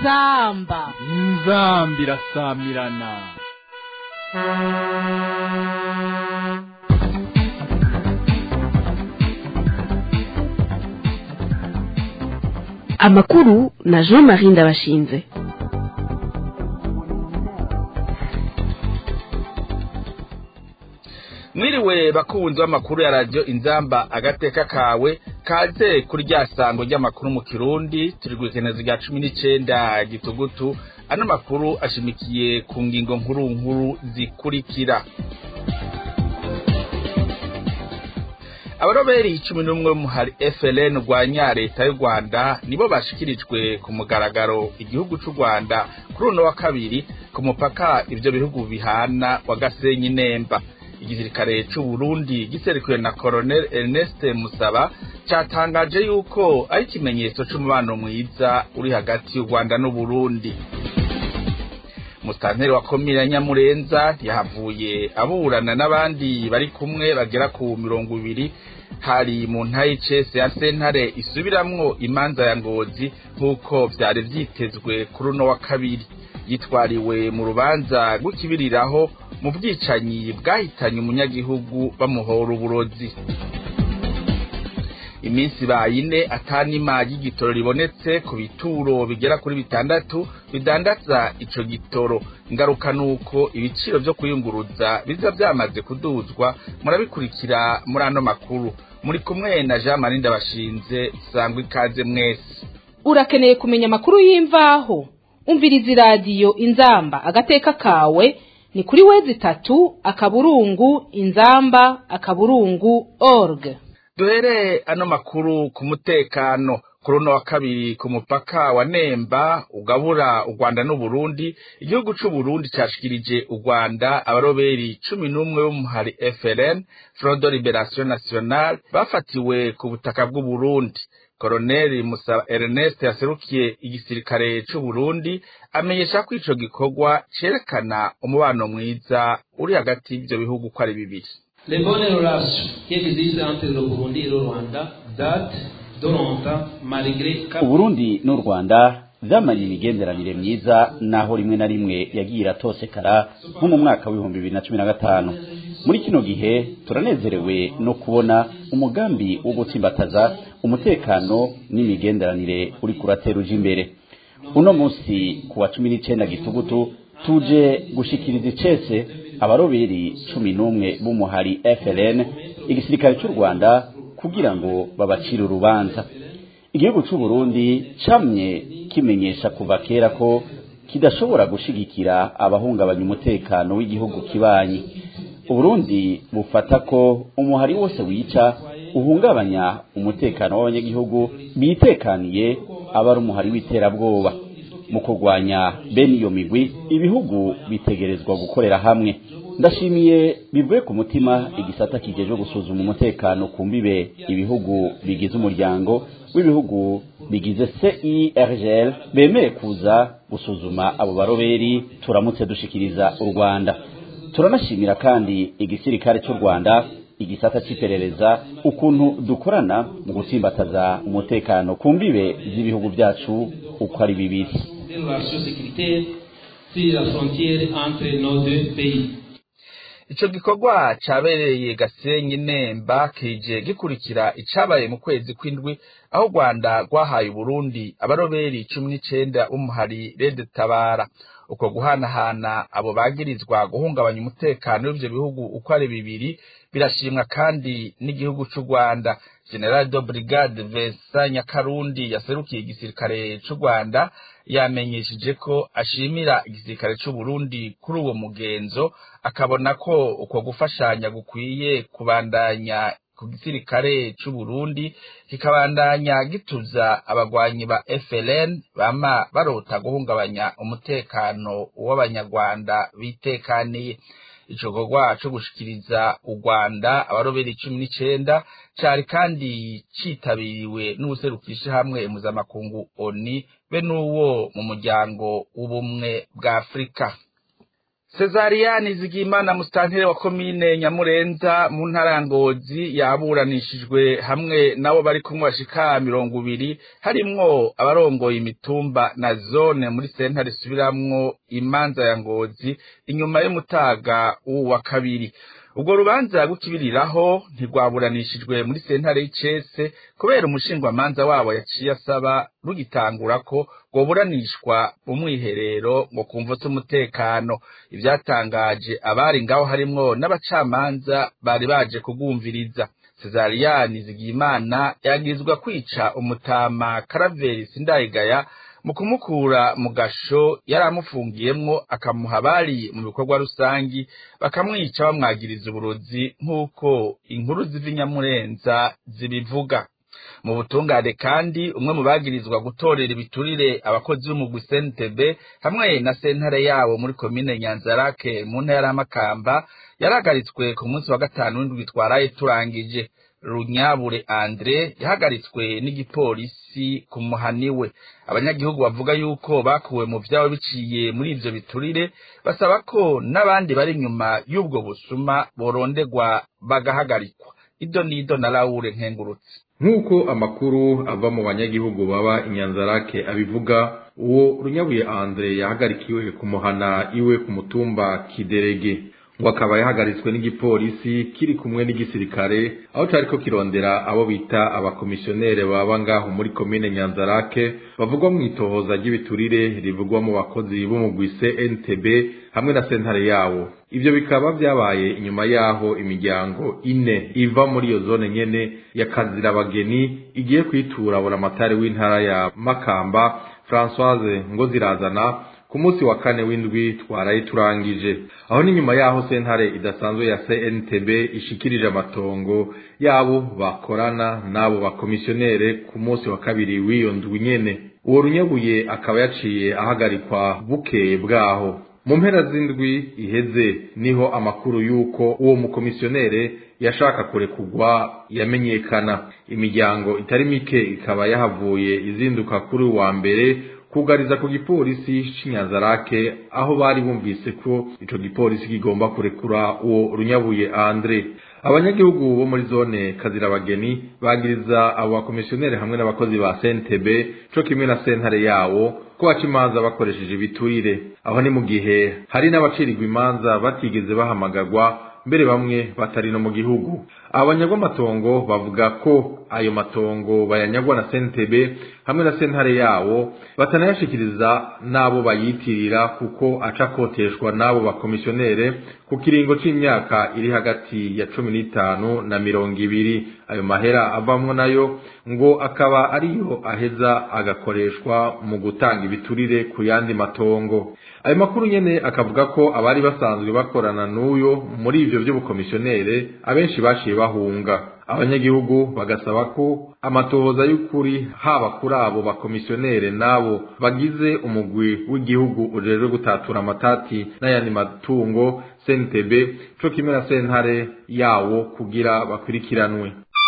inzamba inzamba irasamirana amakuru na jean marie ndabashinze mwiriwe bakunzi b'amakuru ya radiyo inzamba agateka kawe kaze kuri rya sango ry'amakuru mu kirundi turi gukeneza rya cumi n'icenda gitugutu ano makuru ashimikiye ku ngingo nkuru nkuru zikurikira abaroberi cumi n'umwe b'umuhari FLN rwanya leta y'u Rwanda nibo bashikirijwe ku mugaragaro igihugu c'u Rwanda kuri uno wa kabiri ku mupaka ivyo bihugu bihana wa Gasenyi Nemba igisirikare c'u Burundi giserukirwe na Colonel Ernest Musaba catangaje yuko ari ikimenyetso c'umubano mwiza uri hagati y'u Rwanda n'u Burundi musitanteri wa komine ya nyamurenza yahavuye aburana n'abandi bari kumwe bagera ku mirongo ibiri hari mu ntayicese ya sentare isubiramwo imanza ya ngozi nk'uko vyari vyitezwe kuri uno wa kabiri yitwariwe mu rubanza rw'ikibiriraho mu bwicanyi bwahitanye umunyagihugu bamuhora uburozi iminsi bayine atanima y'igitoro ribonetse ku bituro bigera kuri bitandatu bidandaza ico gitoro ingaruka nuko ibiciro vyo kuyunguruza biza vyamaze kuduzwa murabikurikira muri ano makuru muri kumwe na Jean Marie Ndabashinze sangwa ikaze mwese urakeneye kumenya amakuru y'imvaho umviriza iradiyo inzamba agateka kawe ni kuri wezi itatu akaburungu inzamba akaburungu org duhere ano makuru ku mutekano kuri uno wa kabiri ku mupaka wa Nemba ugabura u Rwanda n'u Burundi igihugu c'u Burundi cashikirije u Rwanda abaroberi cumi n'umwe b'umuhari FLN Front de Liberation Nationale bafatiwe ku butaka bw'u Burundi Colonel Musaba Ernest yaserukiye igisirikare c'u Burundi amenyesha ko ico gikorwa cerekana umubano mwiza uri hagati y'ivyo bihugu ko ari bibiri Les bonnes relations qui existent entre le Burundi et le Rwanda datent de longtemps malgré uburundi n'u rwanda vyamanye imigenderanire myiza naho rimwe na rimwe yagiye iratosekara nko mu mwaka w'ibihumbi bibiri na cumi na gatanu muri kino gihe turanezerewe no kubona umugambi wo gutsimbataza umutekano n'imigenderanire uri kuratera uja imbere uno munsi ku wa cumi n'icenda gitugutu tuje gushikiriza icese abaroberi cumi n'umwe b'umuhari FLN igisirikare cy'u Rwanda kugira ngo babacire urubanza igihugu cy'u Burundi camye kimenyesha kuva kera ko kidashobora gushigikira abahungabanya umutekano w'igihugu kibanyi Uburundi bufata ko umuhari wose wica uhungabanya umutekano w'abanyagihugu bitekaniye aba ari umuhari w'iterabwoba mu kurwanya bene iyo migwi ibihugu bitegerezwa gukorera hamwe ndashimiye bivuye ku mutima igisata kijejwe gusuzuma umutekano ku mbibe ibihugu bigize umuryango w'ibihugu bigize CIRGL bemeye kuza gusuzuma abo baroberi turamutse dushikiriza u Rwanda turanashimira kandi igisirikare cy'u Rwanda igisata c'iperereza ukuntu dukorana mu gutsimbataza umutekano ku mbibe z'ibihugu byacu uko ari bibiri des relations sécuritaires sur la frontière entre nos deux pays. ico gikorwa cabereye Gasenyi Nemba kije gikurikira icabaye mu kwezi kw'indwi aho Rwanda rwahaye Burundi abaroberi cumi n'icenda b'umuhari Red Tabara uko guhanahana abo bagirizwa guhungabanya umutekano w'ivyo bihugu uko ari bibiri birashimwa kandi n'igihugu c'u Rwanda General de Brigade Vincent Nyakarundi yaserukiye igisirikare c'u Rwanda yamenyesheje ko ashimira igisirikare c'u Burundi kuri uwo mugenzo akabona ko uko gufashanya gukwiye kubandanya ku gisirikare c'u Burundi kikabandanya gituza abagwanyi ba FLN bama barota guhungabanya umutekano w'abanyarwanda bitekaniye ico gikorwa co gushikiriza u Rwanda abaroberi cumi n'icenda cari kandi citabiriwe n'ubuserukisha hamwe mpuzamakungu ONI be n'uwo mu muryango w'ubumwe bwa Afurika Cesariani Zigimana musitantire wa komine Nyamurenza mu ntara ya Ngozi yaburanishijwe hamwe nabo bari kumwe bashika mirongo ibiri harimwo abarongoye imitumba na zone muri sentare isubiramwo imanza ya Ngozi inyuma y'umutaga wa kabiri ubwo rubanza gukibiriraho ntirwaburanishijwe muri sentare y'icese kubera umushingwamanza wabo yaciye asaba rugitangura ko rwoburanishwa mu mwiherero ngo kumva z'umutekano ibyatangaje abari ngaho harimwo n'abacamanza bari baje kugumviriza Cesariyani Zigimana yagirizwa kwica umutama Karaveri Sindayigaya mu kumukura mu gasho yari amufungiyemwo akamuha abari mu bikorwa rusangi bakamwica bamwagiriza uburozi nk'uko inkuru ziva inyamurenza zibivuga mu butungane kandi umwe mu bagirizwa gutorera ibiturire abakozi b'umugwi CNTB hamwe na sentare yabo muri komine Nyanzarake mu ntara y'Amakamba yarahagaritswe ku munsi wa gatanu w'indwi twaraye turangije Runyabure Andre yahagaritswe n'igipolisi ku muhani we abanyagihugu bavuga yuko bakuwe mu vyabo biciye muri ivyo biturire basaba ko n'abandi bari inyuma y'ubwo busuma borondegwa bagahagarikwa ido nido na Laure Nkengurutse nk'uko amakuru ava mu banyagihugu baba inyanzarake abivuga uwo runyabuye andre yahagarikiwe ku muhana iwe ku mutumba kiderege ngo akaba yahagaritswe n'igipolisi kiri kumwe n'igisirikare aho cariko kirondera abo bita abakomisiyonere baba ngaho muri komine nyanzarake bavugwa mu itohoza ry'ibiturire rivugwa mu bakozi b'umugwi CNTB hamwe na sentare yawo ivyo bikaba vyabaye inyuma yaho imiryango ine iva muri iyo zone nyene ya kazirabageni igiye kwitura buramatari w'intara ya makamba françoise ngozirazana ku munsi wa kane w'indwi twaraye turangije aho ni nyuma yaho sentare idasanzwe ya CNTB ishikirije amatongo yabo bakorana n'abo bakomisiyonere ku munsi wa kabiri w'iyo ndwi nyene uwo runyabuye akaba yaciye ahagarikwa bukeye bwaho mu mpera z'indwi iheze niho amakuru y'uko uwo mukomisiyonere yashaka kurekugwa yamenyekana imiryango itari mike ikaba yahavuye izinduka kuri wa mbere kugariza ku gipolisi c'inyanzarake aho bari bumvise ko ico gipolisi kigomba kurekura uwo runyabuye andre abanyagihugu bo muri zone kazirabageni bagiriza abo bakomisiyoneri hamwe n'abakozi ba CNTB co kimwe na sentare yawo ko baca imanza bakoresheje ibiturire aho ni mu gihe hari n'abacirirwa imanza batigeze bahamagarwa mbere bamwe batari no mu gihugu abanyagwa amatongo bavuga ko ayo matongo bayanyagwa na CNTB hamwe na sentare yawo batanayashikiriza n'abo bayitirira kuko aca koteshwa n'abo bakomisiyonere ku kiringo c'imyaka iri hagati ya cumi n'itanu na mirongo ibiri ayo mahera avamwo nayo ngo akaba ariyo aheza agakoreshwa mu gutanga ibiturire ku yandi matongo ayo makuru nyene akavuga ko abari basanzwe bakorana n'uyo muri ivyo vy'ubukomisiyonere abenshi baciye bahunga abanyagihugu bagasaba ko amatohoza y'ukuri haba kuri abo bakomisiyonere n'abo bagize umugwi w'igihugu ujejwe gutatura amatati n'ayandi matungo CNTB co kimwe na sentare yawo kugira bakurikiranwe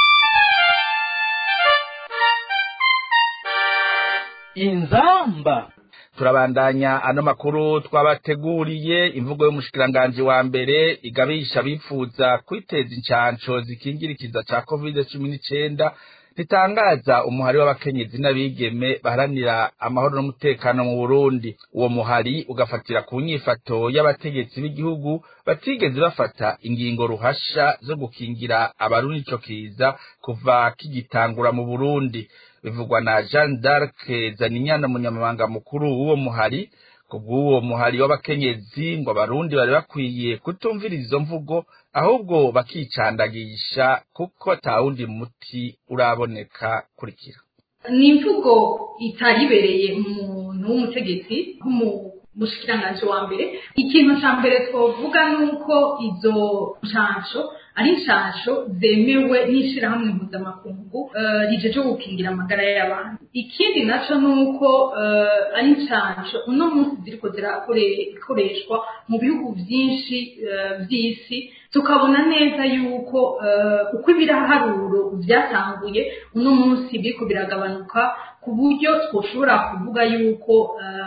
inzamba turabandanya ano makuru twabateguriye imvugo y'umushikiranganji wa mbere igabisha bifuza kwiteza incanco zikingirikiza ca covid cumi n'icenda ritangaza umuhari w'abakenyezi n'abigeme baharanira amahoro n'umutekano mu Burundi uwo muhari ugafatira ku nyifato y'abategetsi b'igihugu batigeze bafata ingingo ruhasha zo gukingira abarundi ico kiza kuva kigitangura mu Burundi bivugwa na Jean d'Arc Zaninyana umunyamabanga mukuru w'uwo muhari kubw'uwo muhari w'abakenyezi ngo abarundi bari bakwiye kutumvira izo mvugo ahubwo bakicandagisha kuko atawundi muti uraboneka kurikira ni imvugo itaribereye umuntu w'umutegetsi nk'umushikiranganji wa mbere ikintu ca mbere twovuga ni uko izo nshansho ari inshansho zemewe n'ishirahamwe mpuzamakungu rijeje gukingira amagara y'abantu ikindi naco ni uko ari inshansho uno munsi ziriko zirakoreshwa mu bihugu vyinshi vy'isi tukabona neza yuko uko ibiraharuro vyatanguye uno munsi biriko biragabanuka ku buryo twoshobora kuvuga yuko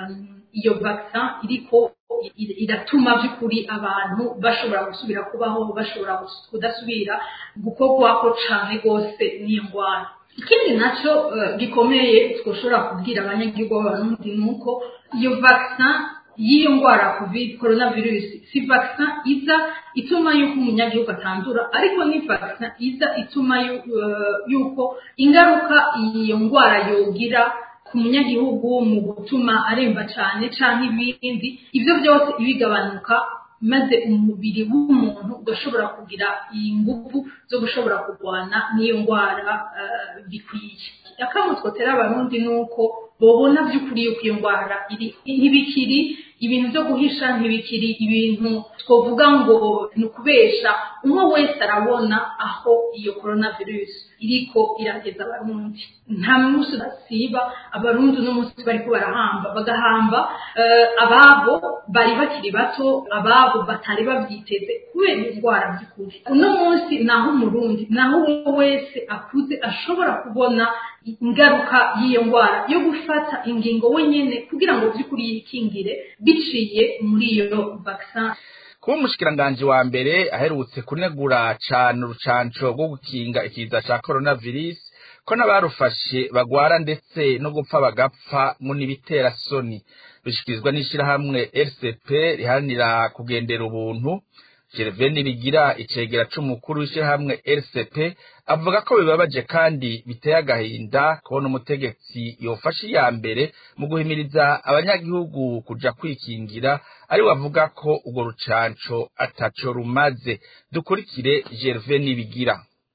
iyo vaccin iriko iratuma by'ukuri abantu bashobora gusubira kubaho bashobora kudasubira gukorwako cane rwose n'iyo ndwara ikindi nacyo gikomeye twashobora kubwira abanyagihugu b'abarundi ni uko iyo vaccin y'iyo ndwara covid coronavirus si vaccin iza ituma yuko umunyagihugu atandura ariko ni vaccin iza ituma yuko ingaruka iyo ndwara yogira ku munyagihugu mu gutuma aremba cyane cyangwa ibindi ibyo byose ibigabanuka maze umubiri w'umuntu ugashobora kugira iyi ngufu zo gushobora kurwana n'iyo ndwara bikwiye akamutwotera abarundi ni uko babona by'ukuri yuko iyo ndwara ntibikiri ibintu byo guhisha ntibikiri ibintu twavuga ngo ni ukubesha umwe wese arabona aho iyo coronavirus iriko irageza abarundi nta munsi basiba abarundi uno munsi bariko barahamba bagahamba ababo bari bakiri bato ababo batari babyiteze kubera iyo ndwara by'ukuri uno munsi naho umurundi naho uwo wese akuze ashobora kubona ingaruka y'iyo ndwara yo gufata ingingo wenyine kugira ngo by'ukuri yikingire biciye muri iyo vaccin kuba umushikiranganji wa mbere aherutse kunegura cane urucanco rwo gukinga ikiza ca coronavirus ko n'abarufashe bagwara ndetse no gupfa bagapfa ngo n'ibitera soni bishikirizwa n'ishirahamwe rcp riharanira kugendera ubuntu gerveni bigira icegera c'umukuru w'ishirahamwe rcp avuga ko bibabaje kandi biteye agahinda kubona umutegetsi yofashe iya mbere mu guhimiriza abanyagihugu kuja kwikingira ari avuga ko urwo rucanco ataco rumaze dukurikire gerveni bigira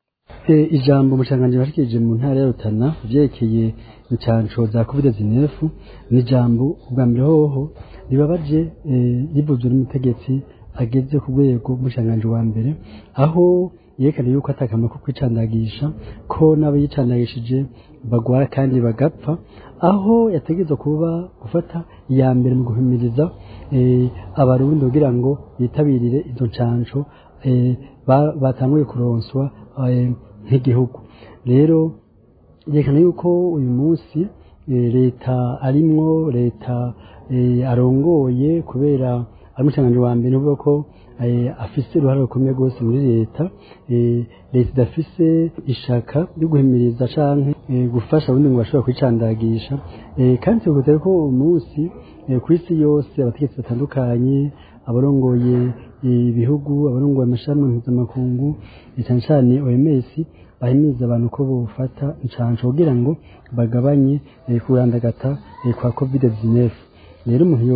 ijambo umushanganji bashikirije mu ntara ya Rutana vyerekeye incanco za covid-19 ni ijambo ubwa mbere hoho ribabaje rivuzwe n'umutegetsi ageze ku rwego rw'umushanganji wa mbere aho yerekana yuko atakamaro ko kwicandagisha ko n'abo yicandagishije bagwara kandi bagapfa aho yategerezwa kuba gufata iya mbere mu guhimiriza abarundi kugira ngo bitabirire izo ncanco batanguye kuronswa nk'igihugu rero yerekana yuko uyu munsi leta arimwo leta arongoye kubera ari umushanganji wa mbere uvuga ko afise uruhare rukomeye rwose muri leta leta idafise ishaka ryo guhimiriza canke gufasha abundi ngo bashobora kwicandagisha kandi tubikutare ko uwo munsi ku isi yose abategetsi batandukanye abarongoye ibihugu abarongoye amashami mpuzamakungu cyane cyane OMS bahimiriza abantu ko bofata incanco kugira ngo bagabanye kurandagata kwa covid-19 rero umuntu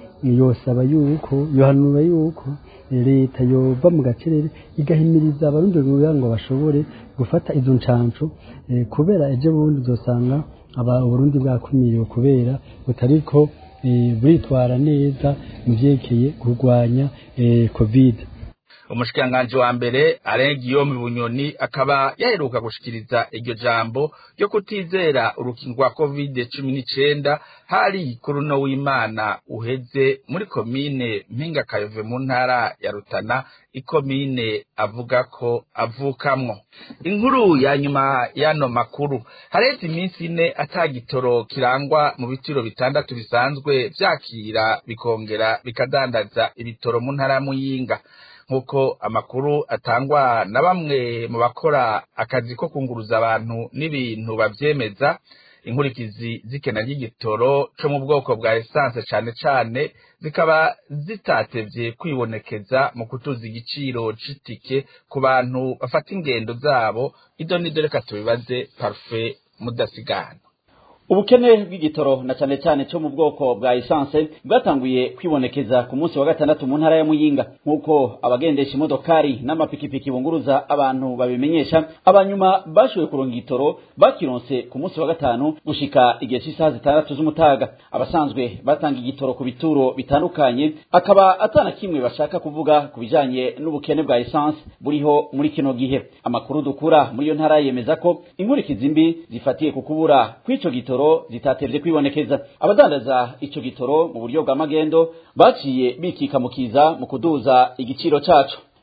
yosaba yuko yohanura yuko leta yova mu gacerere igahimiriza abarundi kugira ngo bashobore gufata izo ncanco kubera ejo bundi uzosanga uburundi bwakumiriwe kubera butariko buritwara neza mu vyerekeye kurwanya covid umushikiranganji wa mbere arenga iyo mu bunyoni akaba yaheruka gushikiriza iryo jambo ryo kutizera urukingo rwa covid cumi n'icenda hari kuri uno w'imana uheze muri komine mpinga kayove mu ntara ya rutana ikomine avuga ko avukamwo inkuru ya nyuma y'ano makuru haretse iminsi ine atagitoro kirangwa mu bitiro bitandatu bisanzwe vyakira bikongera bikadandaza ibitoro mu ntara ya muyinga nk'uko amakuru atangwa na bamwe mu bakora akazi ko kunguruza abantu n'ibintu bavyemeza inkurikizi z'ikena ry'igitoro co mu bwoko bwa esanse cane cane zikaba zitatevye kwibonekeza mu kutuza igiciro c'itike ku bantu bafata ingendo zabo ido nido reka tubibaze parufe mudasigana ubukene bw'igitoro na cyane cyane cyo mu bwoko bwa esanse bwatanguye kwibonekeza ku munsi wa gatandatu mu ntara ya muyinga nk'uko abagendesha imodokari n'amapikipiki bunguruza abantu babimenyesha abanyuma bashoboye kuronga igitoro bakironse ku munsi wa gatanu gushika igihe cy'isaha zitandatu z'umutaga abasanzwe batanga igitoro ku bituro bitandukanye akaba atana kimwe bashaka kuvuga ku bijanye n'ubukene bwa esanse buriho muri kino gihe amakuru dukura muri iyo ntara yemeza ko inkurikizi mbi zifatiye ku kubura kw'ico gitoro zitatevye kwibonekeza abadandaza ico gitoro mu buryo bwa magendo baciye bikika mukiza mu kuduza igiciro caco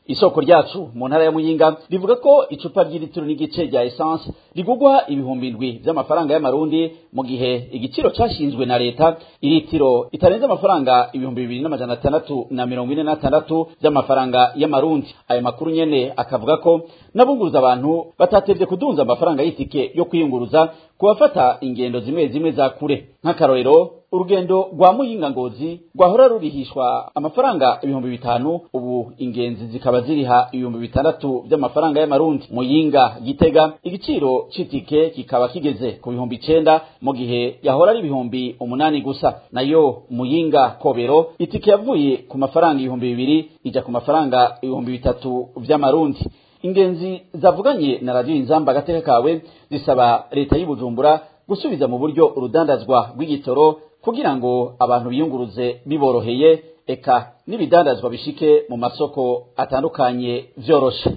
isoko ryacu mu ntara ya muyinga rivuga ko icupa ry'ilitiro n'igice rya essence rigugwa ibihumbi indwi vy'amafaranga y'amarundi mu gihe igiciro cashinzwe na leta ilitiro itarenze amafaranga ibihumbi bibiri n'amajana atandatu na mirongo ine n'atandatu vy'amafaranga y'amarundi ayo makuru nyene akavuga ko n'abunguruza abantu batatevye kudunza amafaranga y'itike yo kwiyunguruza kubafata ingendo zimwe zimwe za kure nk'akarorero urugendo rwa muyinga ngozi rwahora rurihishwa amafaranga ibihumbi bitanu ubu ingenzi zikaba ziriha ibihumbi bitandatu by'amafaranga y'amarundi muyinga gitega igiciro c'itike kikaba kigeze ku bihumbi icenda mu gihe yahora ari ibihumbi umunani gusa nayo muyinga kobero itike yavuye ku mafaranga ibihumbi bibiri ija ku mafaranga ibihumbi bitatu vy'amarundi ingenzi zavuganye na radiyo inzamba agateka kawe zisaba leta y'ubujumbura gusubiza mu buryo urudandazwa rw'igitoro kugira ngo abantu biyunguruze biboroheye eka n'ibidandazwa bishike mu masoko atandukanye vyoroshe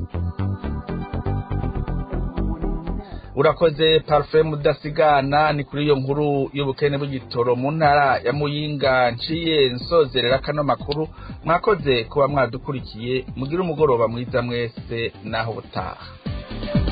urakoze parufe mudasigana ni kuri iyo nkuru y'ubukene bw'igitoro mu ntara ya muyinga nciye nsozerera kano makuru mwakoze kuba mwadukurikiye mugire umugoroba mwiza mwese naho ubutaha